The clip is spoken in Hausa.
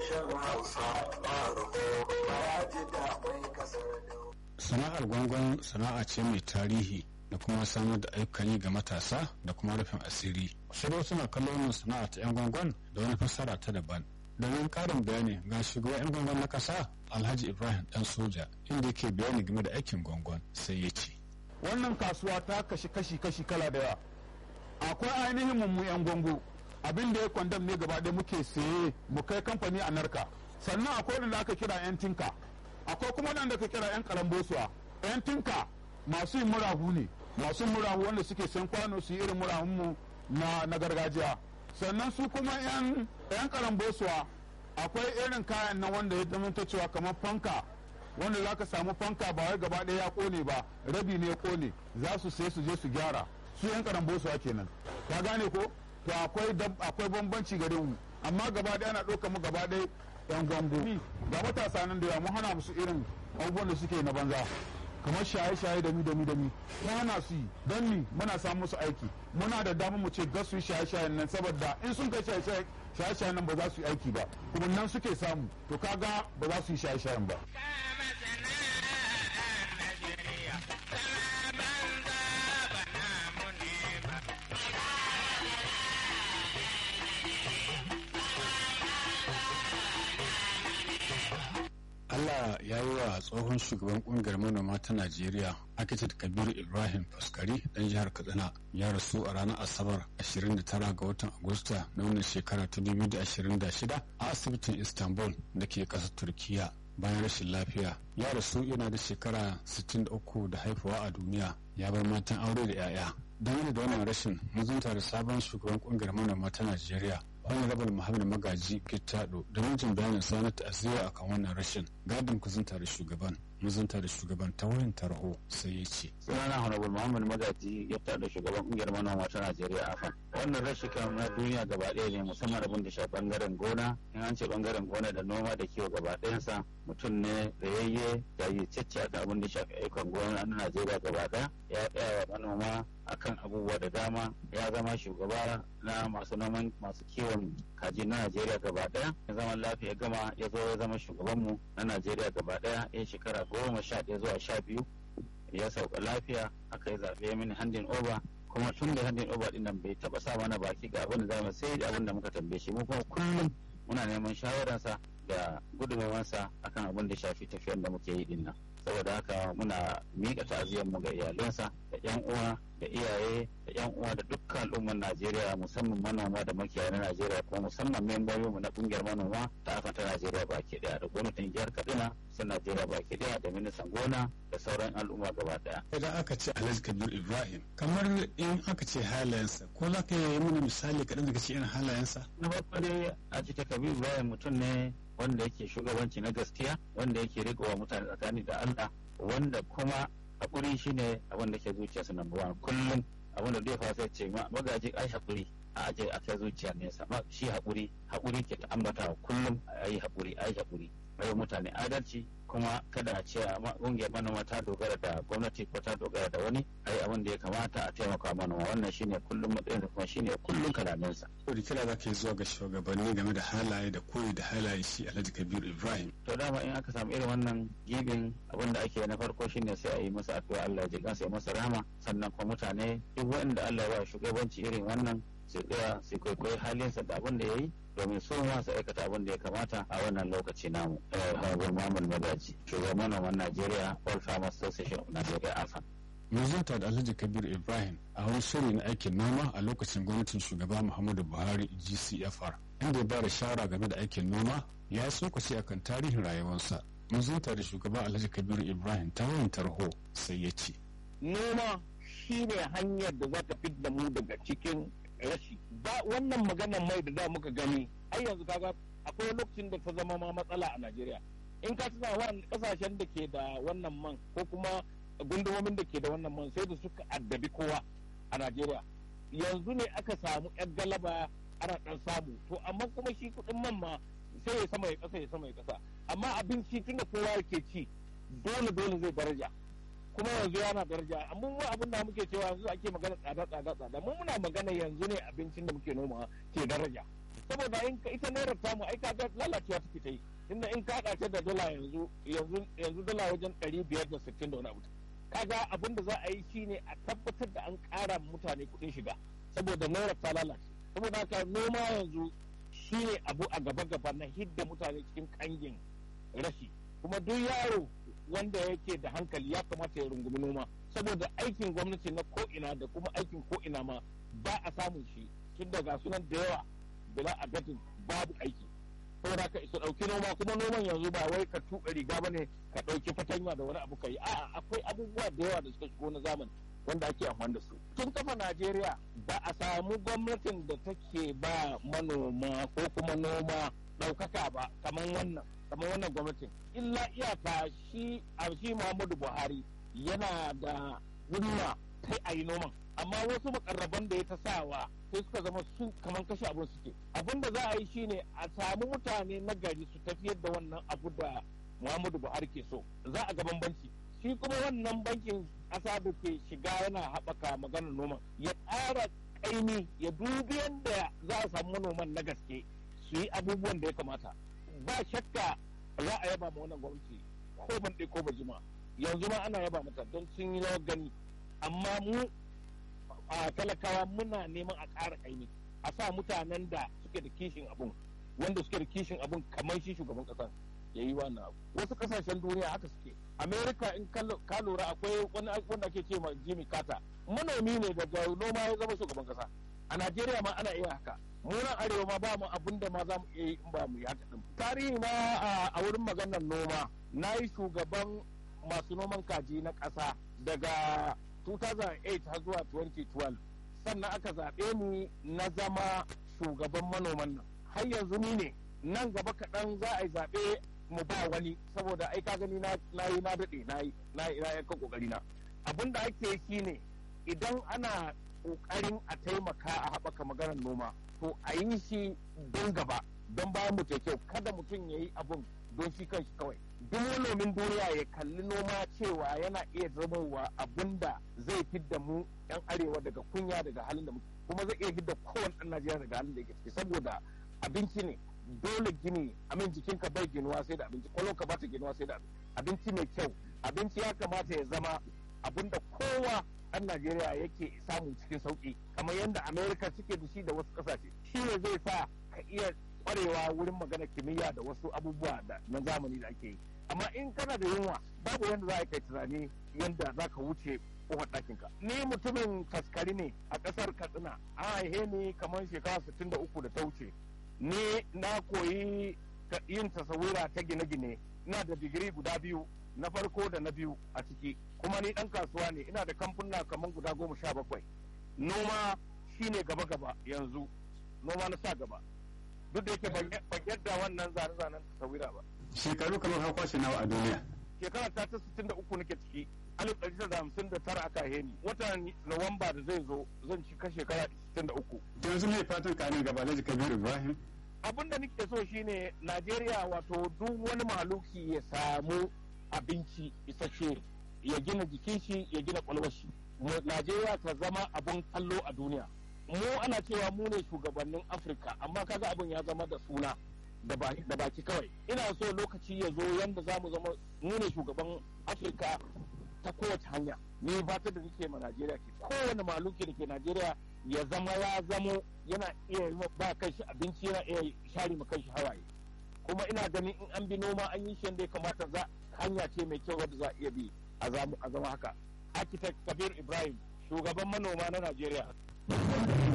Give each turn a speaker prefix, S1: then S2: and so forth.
S1: harshen hausa ɓaro ya ji da mai kasar da
S2: sana'ar gwangon sana'a ce mai tarihi da kuma samar da ayyukan yi ga matasa da kuma rufin asiri sai dai suna kallon wannan sana'a ta 'yan gwangon da wani fassara ta daban domin karin bayani ga shugaban 'yan gwangon na kasa alhaji ibrahim dan soja inda yake bayani game da aikin gwangon sai ya ce
S3: wannan kasuwa ta kashi kashi kashi kala da yawa akwai ainihin mummu 'yan gwango abin da ya kwandam ne gaba ɗaya muke saye mu kai kamfani a narka sannan akwai wanda aka kira 'yan tinka akwai kuma wanda aka kira 'yan karambosuwa 'yan tinka masu yin murahu ne masu murahu wanda suke san kwano su yi irin murahunmu na, na gargajiya sannan su kuma 'yan 'yan karambosuwa akwai irin kayan nan wanda ya zamanta cewa kamar fanka wanda za ka samu fanka ba wai gaba ɗaya ya kone ba rabi ne ya kone za su sai su je su gyara su 'yan karambosuwa kenan ka gane ko to akwai akwai bambanci gare mu amma gaba ɗaya ana ɗauka mu gaba ɗaya yan gwango ga matasa nan da yawa mu hana musu irin abubuwan da suke na banza kamar shaye-shaye da mi da mi da mi mu hana su yi don ni muna samu musu aiki muna da damar mu ce gas su yi shaye-shayen nan saboda in sun kai shaye-shayen nan ba za su yi aiki ba kuma nan suke samu to kaga ba za su yi shaye-shayen ba
S2: Allah ya yi wa tsohon shugaban kungiyar manoma ta Najeriya Akitat Kabiru Ibrahim Faskari dan jihar Katsina ya rasu a ranar Asabar 29 ga watan Agusta na wannan shekara ta 2026 a asibitin Istanbul da ke ƙasar Turkiya bayan rashin lafiya. Ya rasu yana da shekara 63 da haifuwa a duniya ya bar matan aure da 'ya'ya. Dangane da wannan rashin muzunta da sabon shugaban kungiyar manoma ta Najeriya honorable muhammad magaji kittado da mijin bayanin sanar ta'aziyya akan wannan rashin gadin kuzunta da shugaban muzunta da shugaban ta wayan tarho sai ya ce
S4: sunana honorable muhammad magaji ya da shugaban kungiyar manoma ta najeriya afan wannan rashi kan na duniya gaba ɗaya ne musamman abin da shafi bangaren gona in an ce bangaren gona da noma da kiwo gaba ɗayansa mutum ne rayayye da yi cece akan abin da shafi ayyukan gona na najeriya gaba ɗaya ya tsaya wa manoma akan abubuwa da dama ya zama shugaba na masu noman masu kiwon kaji na najeriya gaba daya ya zama lafiya gama ya zo ya zama shugabanmu na najeriya gaba daya ya shekara goma sha ɗaya zuwa sha biyu ya sauka lafiya aka yi zaɓe mini handin over kuma tun da handin over din nan bai taɓa sa mana baki ga abin da zamu sai da abin da muka tambaye shi mu kuma kullum muna neman shawararsa da gudunmawarsa akan abin da shafi tafiyar da muke yi din nan saboda haka muna miƙa ta'aziyar mu ga iyalansa da yan uwa da iyaye da yan uwa da dukkan al'ummar Najeriya musamman manoma da makiyaya na Najeriya kuma musamman membobin mu na kungiyar manoma ta afa ta Najeriya baki daya da gwamnatin jihar Kaduna sun Najeriya baki daya da ministan gona da sauran al'umma gaba daya.
S2: Idan aka ce Alhaji Kabir Ibrahim kamar in aka ce halayensa ko za ka yi mana misali kaɗan daga cikin halayensa?
S4: Na farko dai a ce Kabir Ibrahim mutum ne wanda yake shugabanci na gaskiya wanda yake riƙowa mutane tsakani da Allah wanda kuma haƙuri shine abin da ke zuciyarsa number one kullum abin da zai fasa ce magaji ai haƙuri a aje a kai zuciya nesa shi haƙuri haƙuri ke ta ambata kullum a yi haƙuri a yi haƙuri bai mutane adalci kuma kada a ce ƙungiyar manoma ta dogara da gwamnati ko ta dogara da wani a yi abin da ya kamata a taimaka manoma wannan shine kullum matsayin da kuma shine kullum kalaminsa.
S2: da kira za ka yi zuwa ga shugabanni game da halaye da koyi da halaye shi alhaji kabiru ibrahim
S4: to dama in aka samu irin wannan gibin abin da ake na farko shine sai a yi masa addu'a Allah ya ji kansa ya masa rahama sannan kuma mutane duk wanda Allah ya ba shugabanci irin wannan su tsaya su kwaikwayi halinsa da abin da ya yi domin su ma su aikata abin da ya kamata a wannan lokaci namu. Babu Muhammad Magaji, shugaban manoman Najeriya, All Farmers Association of Nigeria AFA.
S2: Mazunta da Alhaji Kabir Ibrahim a wani shiri na aikin noma a lokacin gwamnatin shugaba Muhammadu Buhari GCFR, inda ya ba da shawara game da aikin noma ya yi tsokaci akan tarihin rayuwarsa. Mazunta da shugaba Alhaji Kabir Ibrahim ta wayan tarho sai ya ce.
S5: Noma shi ne hanyar da za ta fidda mu daga cikin rashi ba wannan maganar mai da da muka gani ai yanzu kaga akwai lokacin da ta zama ma matsala a Najeriya in ka tuna wannan kasashen da ke da wannan man ko kuma gundumomin da ke da wannan man sai da suka addabi kowa a Najeriya yanzu ne aka samu yan galaba ana dan samu to amma kuma shi kudin man ma sai ya sama ya kasa ya sama ya kasa amma abinci tunda kowa yake ci dole dole zai daraja kuma yanzu yana daraja amma mu abin da muke cewa yanzu ake magana tsada tsada tsada mu muna magana yanzu ne abincin da muke noma ke daraja saboda in ita naira tamu ai kaga lalacewa take ta yi inda in ka ta da dala yanzu yanzu yanzu dala wajen ɗari biyar da sittin da wani abu kaga abin da za a yi shine a tabbatar da an ƙara mutane kuɗin shiga saboda naira ta lalace saboda haka noma yanzu shine abu a gaba gaba na hidda mutane cikin kangin rashi kuma duk yaro wanda yake da hankali ya kamata ya rungumi noma saboda aikin gwamnati na ko'ina da kuma aikin ko'ina ma ba a samun shi tun daga sunan da yawa bila adadin babu aiki saboda ka isa ɗauki noma kuma noman yanzu ba wai ka tuɓe riga bane ka ɗauki fatanya da wani abu ka yi a'a akwai abubuwa da yawa da suka shigo na zamani wanda ake amfani da su tun kafa najeriya ba a samu gwamnatin da take ba manoma ko kuma noma ɗaukaka ba kamar wannan kamar wannan gwamnatin illa iyaka shi a shi muhammadu buhari yana da himma sai a yi noman amma wasu makarraban da ya ta sawa sai suka zama su kamar kashe abin suke abin da za a yi shine a samu mutane na gari su tafiyar da wannan abu da muhammadu buhari ke so za a ga bambanci shi kuma wannan bankin ƙasa da ke shiga yana haɓaka maganar noman ya ƙara ƙaimi ya dubi yadda za a samu manoman na gaske su yi abubuwan da ya kamata ba shakka za a yaba ma wannan gwamnati ko ban ko ba jima yanzu ma ana yaba mata don sun yi rawar gani amma mu a talakawa muna neman a ƙara ƙaimi a sa mutanen da suke da kishin abun wanda suke da kishin abun kamar shi shugaban ƙasa ya yi wannan abu wasu ƙasashen duniya haka suke america in ka lura akwai wani wanda ake ce ma jimmy carter manomi ne daga noma ya zama shugaban ƙasa a najeriya ma ana iya haka munan arewa ma ba mu abin da ma za mu iya yi in ba mu yi haka din tarihi na a wurin maganar noma na yi shugaban masu noman kaji na ƙasa daga 2008 har zuwa 2012 sannan aka zaɓe ni na zama shugaban manoman nan har yanzu ni ne nan gaba kaɗan za a yi zaɓe mu ba wani saboda ai ka gani na yi na daɗe na yi na yi kan ƙoƙari na abin da ake shi ne idan ana ƙoƙarin a taimaka a haɓaka maganar noma to a yi shi don gaba don bayan mu kyau kada mutum ya yi abun don shi kanshi kawai duk manomin duniya ya kalli noma cewa yana iya zamowa abun da zai fidda mu yan arewa daga kunya daga halin da muke kuma zai iya fidda kowane ɗan najeriya daga halin da yake ciki saboda abinci ne dole gini amin jikinka bai ginuwa sai da abinci kwalonka ba ta ginuwa sai da abinci mai kyau abinci ya kamata ya zama abun da kowa ɗan najeriya yake samu cikin sauki kamar yadda amerika suke da shi da wasu ƙasashe shi ne zai sa ka iya kwarewa wurin magana kimiyya da wasu abubuwa da na zamani da ake yi amma in kana da yunwa babu yadda za a kai tunani yadda za ka wuce kofar ɗakinka ni mutumin taskari ne a ƙasar katsina an haihe ni kamar shekara sittin da uku da ta wuce ni na koyi yin tasawira ta gine-gine ina da digiri guda biyu na farko da na biyu a ciki kuma ni ɗan kasuwa ne ina da kamfuna kamar guda goma sha bakwai noma shine gaba-gaba yanzu noma na sa gaba duk da yake ban yadda wannan zane-zanen tasawira ba.
S2: Shekaru kamar ka kwashe nawa a duniya.
S5: Shekara ta ta sittin da uku nake ciki. Alif ɗari da hamsin da tara aka heni. Watan Nuwamba da zai zo zan cika shekara sittin da uku.
S2: Yanzu ne fatan ka ne gaba Alhaji Kabir Ibrahim.
S5: Abin da nake so shine Najeriya wato duk wani mahaluki ya samu abinci isasshe ya gina jikin shi ya gina kwalwar shi. Najeriya ta zama abun kallo a duniya. mu ana cewa mu ne shugabannin afirka amma kaga abin ya zama da suna da baki kawai ina so lokaci ya zo yadda za mu zama mu ne shugaban afirka ta kowace hanya ni fata da nake ma najeriya ke kowane maluki da ke najeriya ya zama ya zamo yana iya ba kanshi abinci yana iya share ma kanshi hawaye kuma ina ganin in an bi noma an yi shi yadda ya kamata za hanya ce mai kyau wadda za a iya bi a zama haka architect kabir ibrahim shugaban manoma na najeriya